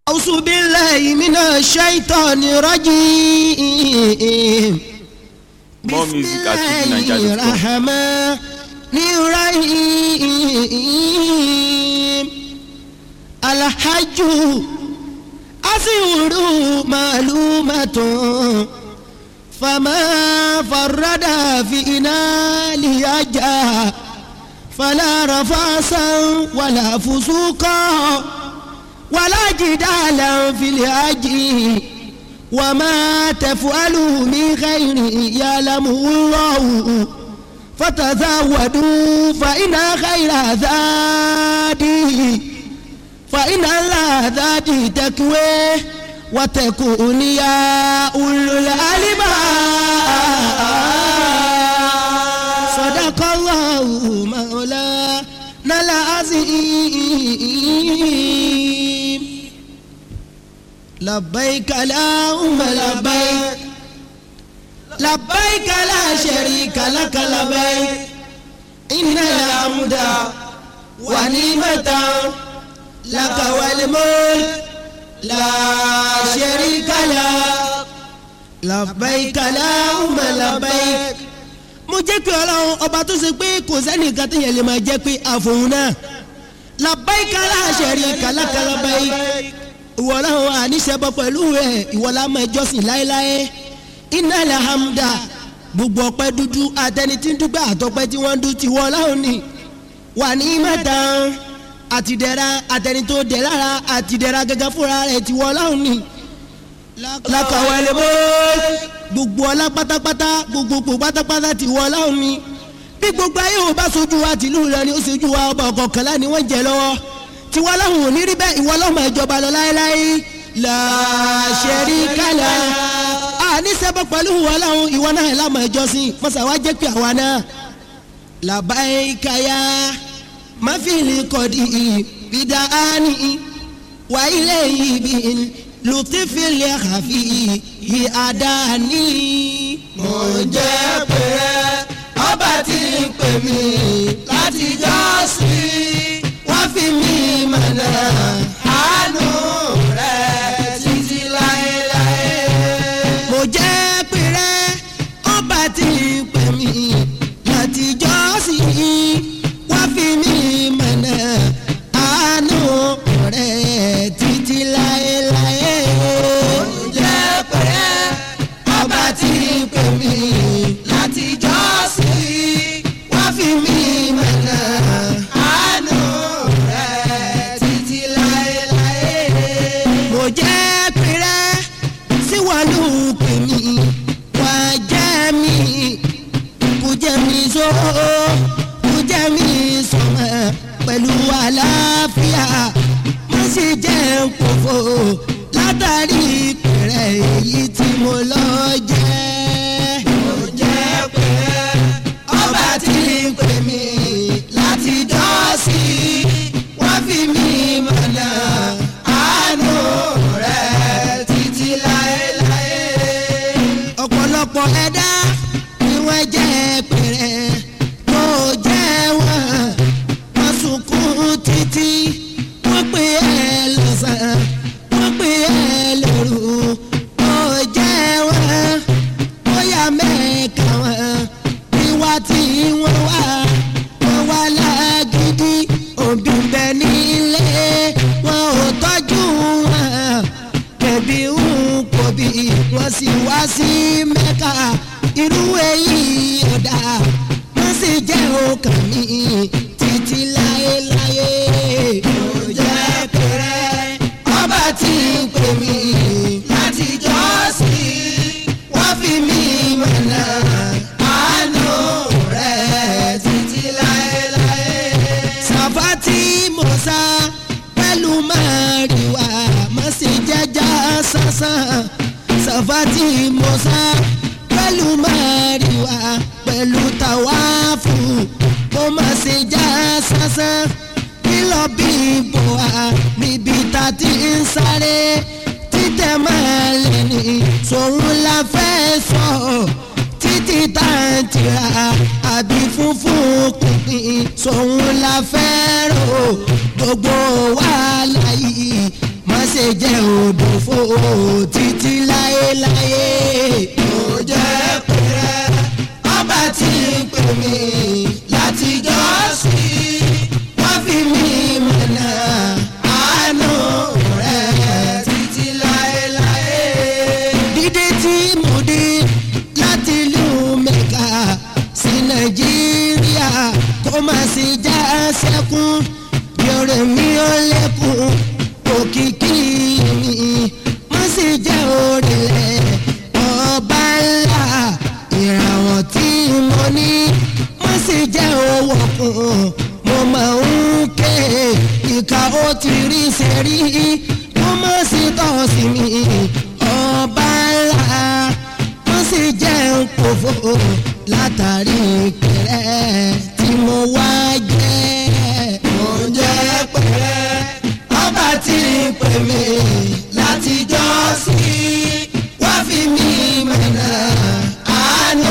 أعوذ بالله من الشيطان الرجيم More music at بسم الله fujininja.com. الرحمن الرحيم الحج أسير معلومة فما فرد فينا ليجا فلا رفاسا ولا فسوقا ولا جدالا في الهجر وما تفعلوا من خير يعلمه الله فتزودوا فإن خير زادي فإن الله زادي تكوي وتكون يا أولو الألباب صدق الله مولانا العظيم لبيك اللهم لبيك لبيك لا شريك لك لبيك إن الحمد ونعمة لك والملك لا شريك لك لبيك اللهم لبيك mo jẹ́ pé ọlọ́run ọba tó ṣe pé kò sẹ́nìkan tó yẹ lè máa jẹ́ pé àfòun náà làbáyíká láṣẹ̀rí kàlákàlábáyí ìwọ ọlọ́run àníṣẹ́bọ pẹ̀lú rẹ̀ ìwọ la máa jọ́sìn láéláé iná alhamda gbogbo ọpẹ́ dúdú àtẹni tí ń dúpẹ́ àtọpẹ́ tí wọ́n ń dún tiwọ́ ọlọ́run ni wà ní mẹ́ta àtìdẹ́ra àtẹni tó dẹ̀ lára àtìdẹ́ra gẹ́gẹ́ fúnra rẹ̀ tiwọ́ ọlọ́run ni lakawale bó gbogbo ọlá pátápátá gbogbo pátápátá ti wọ ọlọ́run ni bí gbogbo ayé ò bá sojú wa tìlú rẹ ni ó sojú wa ọba ọ̀kọ̀ọ̀kànlá ni wọ́n jẹ lọ́wọ́ tiwọn ọlọ́run ò ní rí bẹ́ẹ̀ ìwọ ọlọ́run ìjọba lọ láéláé làṣẹrí kálá àníṣẹ́bọ̀ pẹ̀lú ìwọ ọlọ́run ìwọ náà lámọ̀ ìjọsìn mọ́sá wa jẹ́ pé àwa náà làbáyíkáyà máfìlì kọ̀dí ìbídà áni wàhílẹ̀ ìbí lutifili hafi yi adani. mo jẹ́ pé ọba tí ń pè mí láti jọ́sí wọ́n fi mí mọ̀nà àánú rẹ̀ títí láéláé. mo jẹ́ pé ọba tí ń pè mí láti jọ́sí wọ́n fi mí mọ̀nà àánú rẹ̀ títí láéláé jẹ́ pé ọba tí ń pè mí láti jọ́sìn wá fi mí mọ̀nà àánú rẹ̀ títí láéláé. mo jẹ́ pé síwọ́lù pè mí wá jẹ́ mi kò jẹ́ mi sọ kò jẹ́ mi sọmọ pẹ̀lú àlàáfíà mo sì jẹ́ nkòfò látàrí ìpẹ̀rẹ̀ èyí tí mo lọ jẹ́. mo jẹ́ pé ọba tí ń pè mí láti dọ́sí wọ́n fi mí mọ̀nà àánú rẹ̀ títí láéláé. ọ̀pọ̀lọpọ̀ ẹ̀dá ni wọ́n jẹ́ pẹ̀rẹ̀ mo jẹ́ wọ́n wọ́n sunkún títí wọ́n pè é lọ́sàn-án wọ́n pè é lóru ó jẹ́ wọ́n bóyá mẹ́ẹ̀ka wọn ìwà tí wọ́n wá wọ́n wá lágídí òbí bẹ nílé wọn ò tọ́jú wọn kẹ̀bí ń kò bí wọ́n sì wá sí mẹ́ka irú èyí ọ̀dà wọ́n sì jẹ́ ọkàn mi títí láéláé. ó jẹ́ pẹ̀rẹ́ ọba tí ń pè mí láti jọ́sìn wọ́n fi mí mọ̀nà àánú rẹ̀ títí láéláé. sàfàtì mọ̀sá pẹ̀lú màrìwá mọ̀ sí jẹ́jà sánsan sàfàtì mọ̀sá pẹ̀lú màrìwá pẹ̀lú tàwáfù kó má ṣe já sánsan kílọ̀ bí bò wá níbi tá a ti ń sáré títẹ̀ máa lè ní sòun la fẹ́ sọ títí tá a ti ra àbí funfun kùnìn sòun la fẹ́ rò gbogbo wàhálà yìí má ṣe jẹ́ odò fò títí láéláé. mo jẹ́ pẹ̀rẹ́ ọba tí ń pè mí látijọ́ sí wọ́n fi mí mọ̀nà àánú rẹ̀ títí láéláé. dídé tí mo dé láti ìlú mẹ́ka sí nàìjíríà kó má sì já sẹ́kún yọrẹ mi ò lẹ́kùn òkìkí mi má sì jẹ́ òrìlẹ̀ ọba ńlá ìràwọ̀ tí mo ní má sì jẹ́ owó kùn mo máa ń ké ìka ó ti rí sẹ́rí mo má sì tọ́ sí mi ọba ńlá wọ́n sì jẹ́ nkòfò látàrí pẹ̀rẹ́ tí mo wá jẹ́. mo jẹ́ pẹ̀rẹ́ ọba tí ń pè mí látijọ́ sí wá fi mí mọ̀nà àánú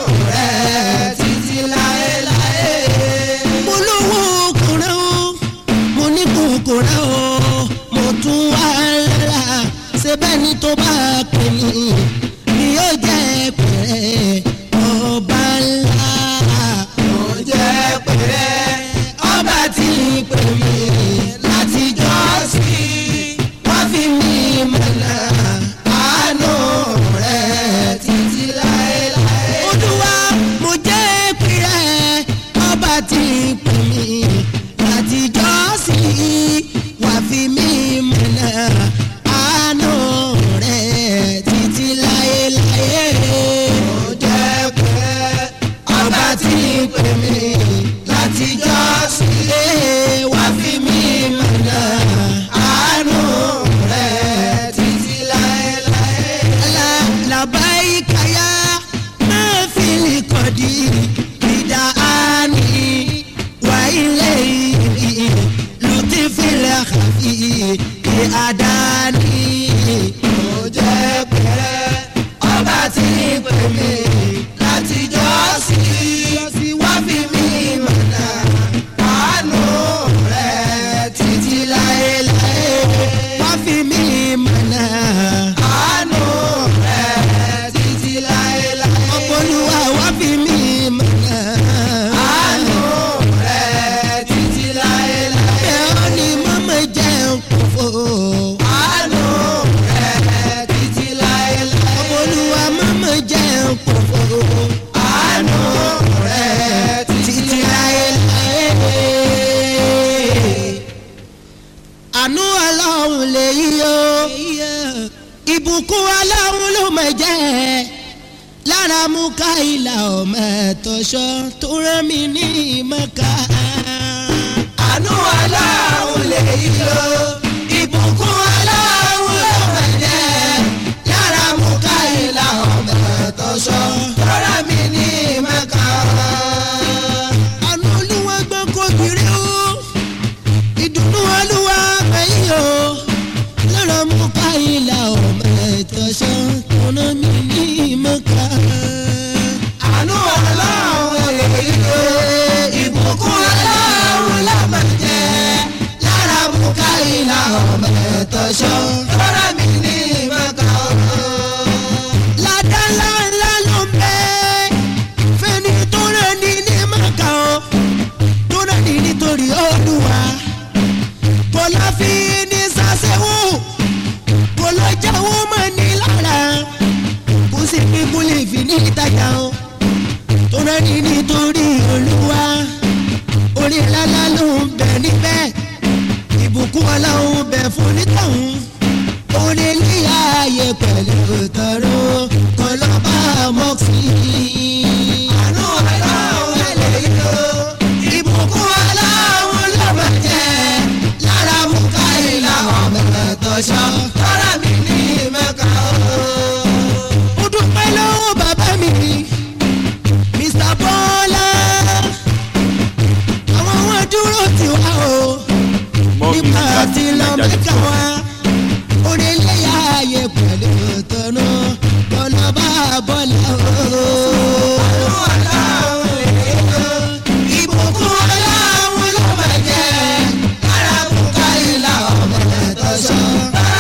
rẹ̀ títí láéláé. mo lówó kúrẹ́ o mo ní kúkúrẹ́ o mo tún wá lára ṣe bẹ́ẹ̀ ni tó bá pè mí ni yóò jẹ́ pẹ̀rẹ́ ọba ńlá. mo jẹ́ pẹ̀rẹ́ ọba tí ń pè mí látijọ́ sí wọ́n fi mí mọ̀nà àánú rẹ̀ títí láéláé. olúwa mo jẹ́ pẹ̀rẹ́ ọba tí ń pè mí látijọ́ sí wọ́n fi mí mọ̀nà àánú rẹ̀ títí láéláé. mo jẹ́ pẹ̀rẹ́ ọba tí ń pè mí látijọ́ sí wá fi mí mọ̀nà àánú rẹ̀ títí láéláé. làbáyíká yá máa fi lè kọ̀dí ìdá àní wà ilé ìbí lùtí fìlẹ̀ kàfí àdáni. mo jẹ́ pẹ̀rẹ́ ọba tí ń pè mí látijọ́ sí wá fi mí mọ̀nà àánú rẹ̀ títí láéláé. wá fi mí mọ̀nà àánú rẹ̀ títí láéláé. ọ̀pọ̀lùwà wá fi mí mọ̀nà àánú rẹ̀ títí láéláé. bẹ́ẹ̀ ó ní mọ́mọ́ jẹun kò fò. àánú rẹ̀ títí láéláé. ọ̀pọ̀lùwà mọ́mọ́ jẹun kò fò. àánú rẹ̀ títí láéláé àánú ọlọ́run lè yí o ìbùkún ọlọ́run ló mọ̀ jẹ́ lára mú ká ìlà ọmọ ẹ̀tọ́ṣọ́ tó rán mi ní ìmọ̀ká. àánú ọlọ́run lè yí o ìbùkún ọlọ́run ló mọ̀ jẹ́ lára mú ká ìlà ọmọ ẹ̀tọ́ṣọ́ tó rán mi ní ìmọ̀ká. àánú olúwa gbọ́n kó kiri o ìdùnnú olúwa gbẹ̀yìn o lọ́rọ̀ mú ká ilà ọmọ ẹ̀tọ́ṣọ́ tọ́nà mi ní ìmọ̀ká. àánú ọlọ́run èyí ló ìbùkún ọlọ́run lámà jẹ́ lára mú ká ilà ọmọ ẹ̀tọ́ṣọ́ tọ́nà mi ní ìmọ̀ká. ládá ńlá ńlá ló ń bẹ fẹ́ni tó rẹ̀ ní ní ìmọ̀ká o tó rẹ̀ ní nítorí olúwa kò lọ fi ní sàṣẹ̀wò kò lọ jáwọ́ mọ́ ní lára kò sì ní kúlẹ̀ fi ní ìtajà o tó rẹ́ ní nítorí olúwa orí lálá ló ń bẹ níbẹ̀ ìbùkún ọlọ́run bẹ fún nítọ̀hún orí ní ààyè pẹ̀lú tọrọ kò lọ bá mọ́ sí i. àánú ọlọ́run ẹ̀ lè yọ ìbùkún ọlọ́run ló máa jẹ́ lára mú káyé làwọn mẹ́fẹ́ tọ́ṣọ́ tọ́ra mi ní mẹ́ka o. mo dúpẹ́ lọ́wọ́ bàbá mi Mr. Bọ́lá àwọn wọn dúró tì wá o More music nípa at àti lọ mẹ́ka Nigeria.com. wá onílé ayé pẹ̀lú tọ́nà bọ́lá bá bọ́lá o. ìbùkún ọlọ́run ló máa jẹ́ lára bùkà ìlà ọmọ ẹ̀tọ́sọ.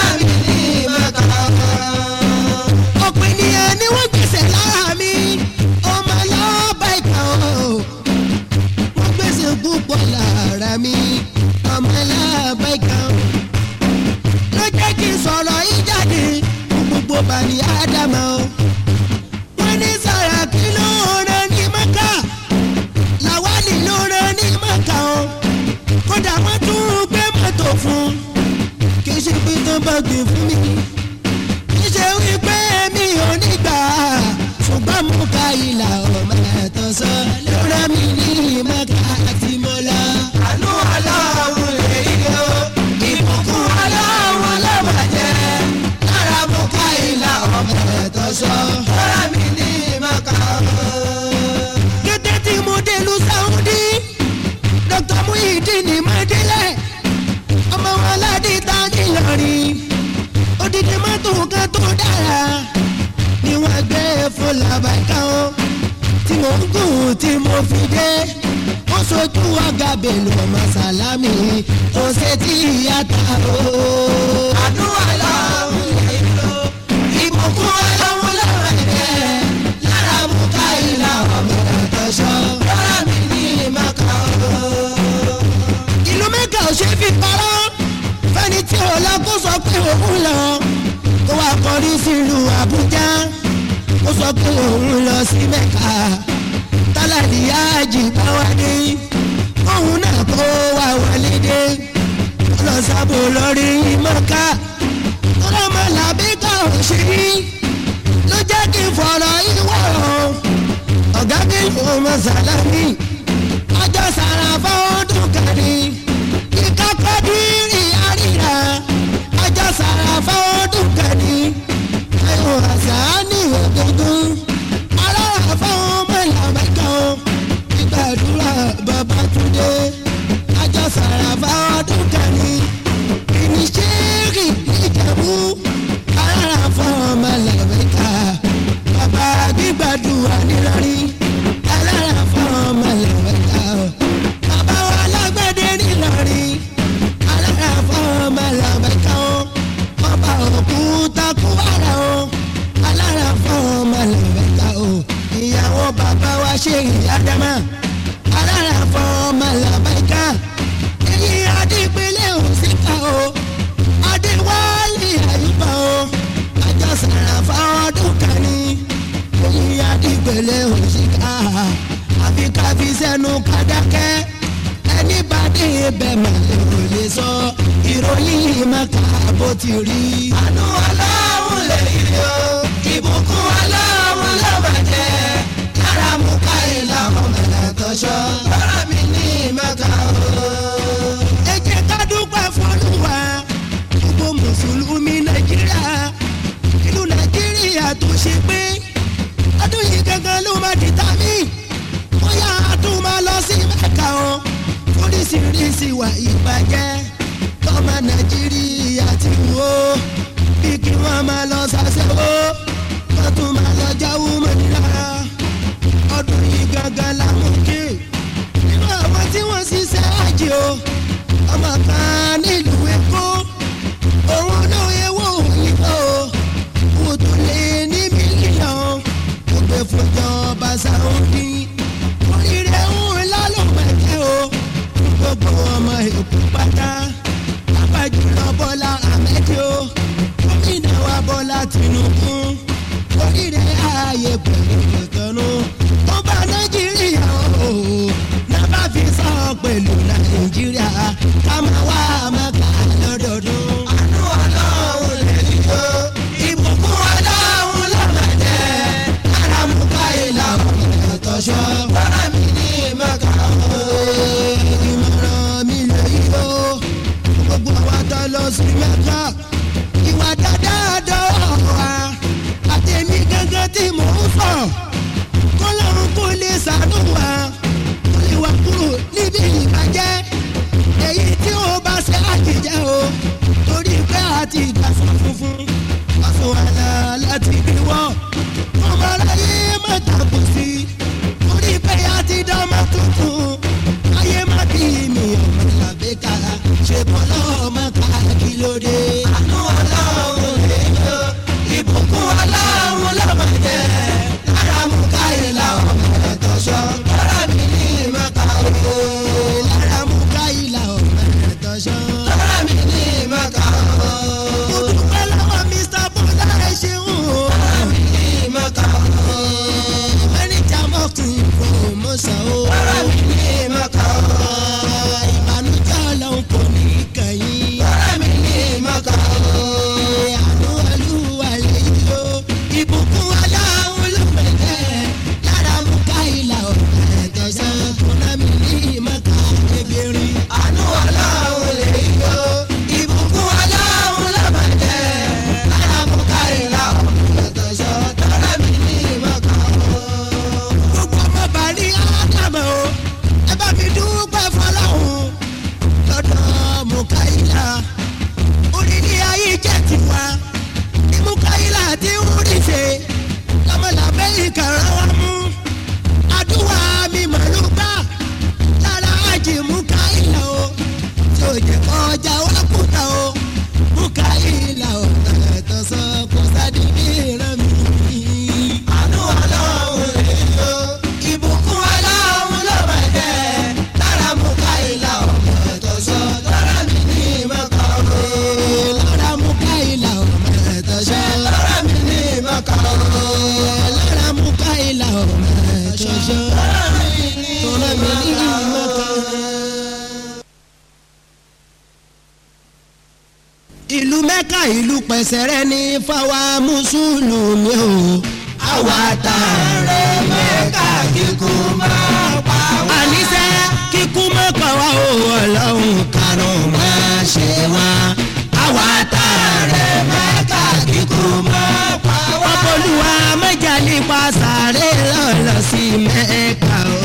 fọ̀rọ̀ yìí jáde fún gbogbo bani ádámà o. wọ́n ní Sàràkí ló rán ní Mẹ́kà Làwálì ló rán ní Mẹ́kà o. kódà wọ́n tún gbé mọ́tò fún kì í ṣe pé tó bá gbé fún mi kì í ṣe wípé mi ò ní gbà ṣùgbọ́n mo ka ìlà ọmọ ẹ̀tọ́ sọ ló rán mi ní Mẹ́kà àti mọ́lá. àánú aláwọ̀ lè yọ ìbùkún aláwọ̀ lọ́bàjẹ́ lára mo ka ìlà ọmọ ẹ̀tọ́ sọ ló rán mi ní Mẹ́kà. kété tí mo dé lu Saudi Dr. Muhyiddin Madilẹ̀ ọmọ wọn aládé ta nílọrin odidi mọ́tò kan tó dára ni wọ́n gbé fún làbàkà o tí mo ń gùn tí mo fi dé ó sojú ọ̀gá bèlú ọmọ sàlámì tó ṣe tí ìyá ta o. àdúrà lọ́hùn lè lò ìbùkún ọlọ́run lọ́wọ́ ẹ̀jẹ̀ lára mú ká ìlà ọmọ ẹ̀tọ́ṣọ́ lọ́rọ̀ mi ní ìmọ̀ká o ìlú mẹ́kà ò ṣe fi parọ́ fẹ́ni tí ò lọ kó sọ pé òun lọ kó wá kọrí sílùú àbújá kó sọ pé òun lọ sí mẹ́kà tálàdì yáàjì bá wá dé òun náà kó wá wọlé dé kó lọ sábò lórí mọ́ká tó lọ́ mọ́ làbí ká ò ṣe rí ló jẹ́ kí n fọ̀rọ̀ ìwọ̀ ọ̀gá bí mo mọ̀ sálámì ọjọ́ sàràfà ọdún kẹrì kíkà kọ́dírì àríra ọjọ́ sàràfà ọdún kẹrì ẹ̀wọ̀n àṣà ní ògógún aláàfà ọmọ ìlàmẹ́kọ̀ ìgbàdúrà Babátúndé ọjọ́ sàràfà ọdún kẹrì ìníṣẹ́rì ìjẹ̀bú aláàfà ọmọ ìlàmẹ́kọ̀ bàbá gbígbàdúrà nílọrin aláàfà ọmọ ìlàmẹ́kọ̀ bàbá wa lágbẹ́dẹ́ nílọrin aláàfà ọmọ ìlàmẹ́kọ̀ ọba òkúta kúwàrà o aláàfà ọmọ ìlàmẹ́kọ̀ ìyàwó bàbá wa ṣe ìyàdámà aláàfà ọmọ ìlàmẹ́kọ̀ èyí adípínlẹ̀ òsìkà o adéwálé àyùbá o ajá sàràfà ọdún kan ní èyí adípínlẹ̀ òsìkà àfi kábí sẹ́nu kádákẹ́ ẹni bá dé ibẹ̀ màlẹ́ ò lè sọ ìròyìn mẹ́ka bó ti rí. àánú aláwọ̀ lè yí o ìbùkún aláwọ̀ lọ́bàjẹ́ lára mú káyé làwọn mẹ́lẹ̀ tọ́ṣọ́ lọ́rọ̀ mi ní mẹ́ka o. ẹ jẹ́ ká dúpẹ́ fọ́lùwà gbogbo mùsùlùmí nàìjíríà ìlú nàìjíríà tó ṣe pé ọdún yìí gangan ló máa dìtà mí bóyá a tún máa lọ sí mẹ́ka o oríṣiríṣi wà ìbàjẹ́ tọ́mọ nàìjíríà ti wò ó bí kí wọ́n máa lọ ṣàṣẹ́wó wọ́n tún máa lọ jáwó mọ́nira ọdún yìí gangan làwọn kí nínú àwọn tí wọ́n ṣiṣẹ́ àjẹ́ o ọmọ kan nílùú èkó òun ló ewó òyìnbó wò tó lé ní mílíọ̀nù kò gbé fún ìjọba Saudi oríire ńlá ló mẹ́kẹ́ o gbogbo ọmọ èkó pátá lápájùlọ Bọ́lá Ahmed o gómìnà wa Bọ́lá Tinubu oríire ààyè pẹ̀lú ìtọ́nú ó bá Nàìjíríà o nàbà fi sọ pẹ̀lú Nàìjíríà ká máa wá mẹ́ka lọ́dọọdún. àánú ọlọ́run lè yọ ìbùkún ọlọ́run lọ́mọdé arámúká ìlànà ìtọ́ṣọ́ bọ́lá mi ní mẹ́ka o. ìmọ̀ràn mi lè yọ gbogbo àwọn tó lọ sí mẹ́ka ìwà dáadáa dọ́wọ́ wa àtẹ̀mí gángan tí mò ń fọ̀ kọ́lọ́run kò lè ṣàánú wa kò lè wà kúrò níbi ìbàjẹ́ èyí tí ó bá ṣe àjèjẹ́ o torí pé àti ìgbà fún funfun ọ̀sùn àlà láti bí wọ́n ọmọ aráyé má tàbí sí torí pé àti dánmọ́ tuntun ayé má bí mi ọmọ làbẹ́ka ṣe bọ́lá ọmọ ká kí ló dé. àánú ọlọ́run lè yọ ìbùkún ọlọ́run lọ́mọdé lára mú káyé làwọn ọmọ ẹ̀tọ́ sọ lára mi ní ìmọ̀ká o. lára mú káyé làwọn ọmọ ẹ̀tọ́ sọ lára mi ní ìmọ̀ká o. mo dúpẹ́ lọ. ìlú pẹ̀sẹ̀rẹ́ ní fáwa mùsùlùmí o. àwa tá a rẹ̀ mẹ́ka kíkú máa pa wá. àníṣe kíkú máa pa wá o ọlọ́run karùn-ún máa ṣe wá. àwa tá a rẹ̀ mẹ́ka kíkú máa pa wá. ọpọlùwà mẹ́jà nípa sàré lọ́lọ́ sí mẹ́ka o.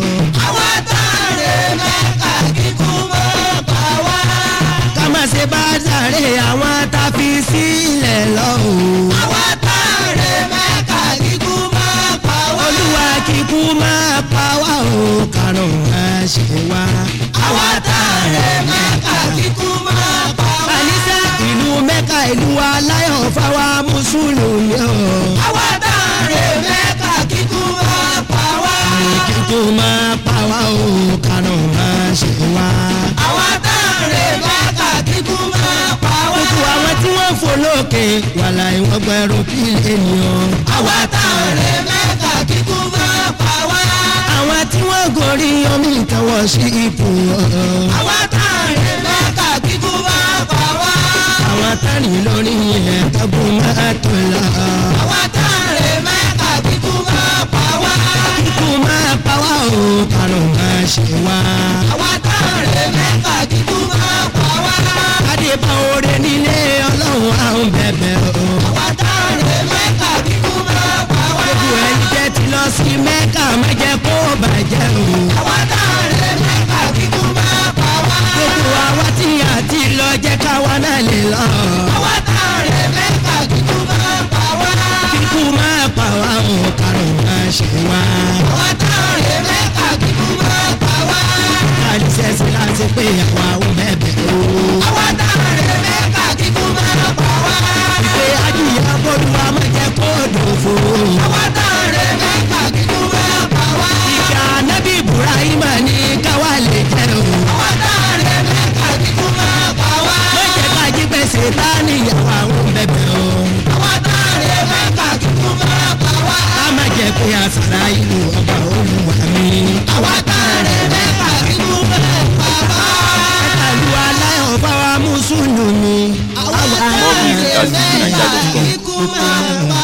àwa tá a rẹ̀ mẹ́ka kíkú máa pa wá. ká má ṣe bá sàré àwọn tá a fi sílẹ̀ lọ o. àwa tá a rẹ̀ mẹ́ka kíkú máa pa wá. olúwa kíkú máa pa wá o karùn-ún máa ṣe wá. àwa tá a rẹ̀ mẹ́ka kíkú máa pa wá. àníṣe ìlú mẹ́ka ìlú aláyọ̀ fáwa mùsùlùmí o. àwa tá a rẹ̀ mẹ́ka kíkú máa pa wá. kíkú máa pa wá o karùn-ún máa ṣe wá. àwa tá a rẹ̀ mẹ́ka kíkú máa pa wá. gbogbo àwọn tí wọ́n fò lókè wàhálà ìwọ̀n gbẹ̀rù kí ènìyàn. àwa tá a rẹ̀ mẹ́ka kíkú máa pa wá. àwọn tí wọ́n gorí omi ìtọ́wọ́ sí ipò. àwa tá a rẹ̀ mẹ́ka kíkú máa pa wá. àwọn tánì lórí ilẹ̀ kẹ́gùn máa tó lọ. àwa tá a rẹ̀ mẹ́ka kíkú máa pa wá. kíkú máa pa wá o karùn-ún máa ṣe wá. àwa tá a rẹ̀ mẹ́ka kíkú máa pa wá. kádé bá oore nílé ọlọ́run àwọn bẹ̀bẹ̀ o. àwa tá a rẹ̀ mẹ́ka kíkú máa pa wá. gbogbo ẹni jẹ́ ti lọ sí mẹ́ka má jẹ́ kó bàjẹ́ o. àwa tá a rẹ̀ mẹ́ka kíkú máa pa wá. gbogbo àwa tí a ti lọ jẹ́ káwa náà lè lọ. àwa tá a rẹ̀ mẹ́ka kíkú máa pa wá. kíkú máa pa wá o karùn-ún máa ṣe wá. àwa tá a rẹ̀ mẹ́ka kíkú máa pa wá. àdìsẹ́sẹ́ láti pé àwa ò bẹ̀bẹ̀ o. àwa tá a rẹ̀ mẹ́ka kíkú máa pa wá. ìpè adìyẹ bọ́dù wa máa jẹ́ kó dòfo. àwa tá a rẹ̀ mẹ́ka kíkú máa pa wá. ìjà nábì ibrahim ní káwa lè jẹ́ o. àwa tá a rẹ̀ mẹ́ka kíkú máa pa wá. ó jẹ́ ká jí pèsè tá a níyàwó àwọn bẹ̀bẹ̀ o. àwa tá a rẹ̀ mẹ́ka kíkú máa pa wá. ká má jẹ́ pé àṣàrà ìlú ọba olúwa mi. àwa tá a rẹ̀ mẹ́ka kíkú máa pa wá. ẹ̀ka lu aláyọ̀ fáwa mùsùlùmí. àwa tá a More music rẹ̀ at mẹ́ka nigeria.com. kíkú máa pa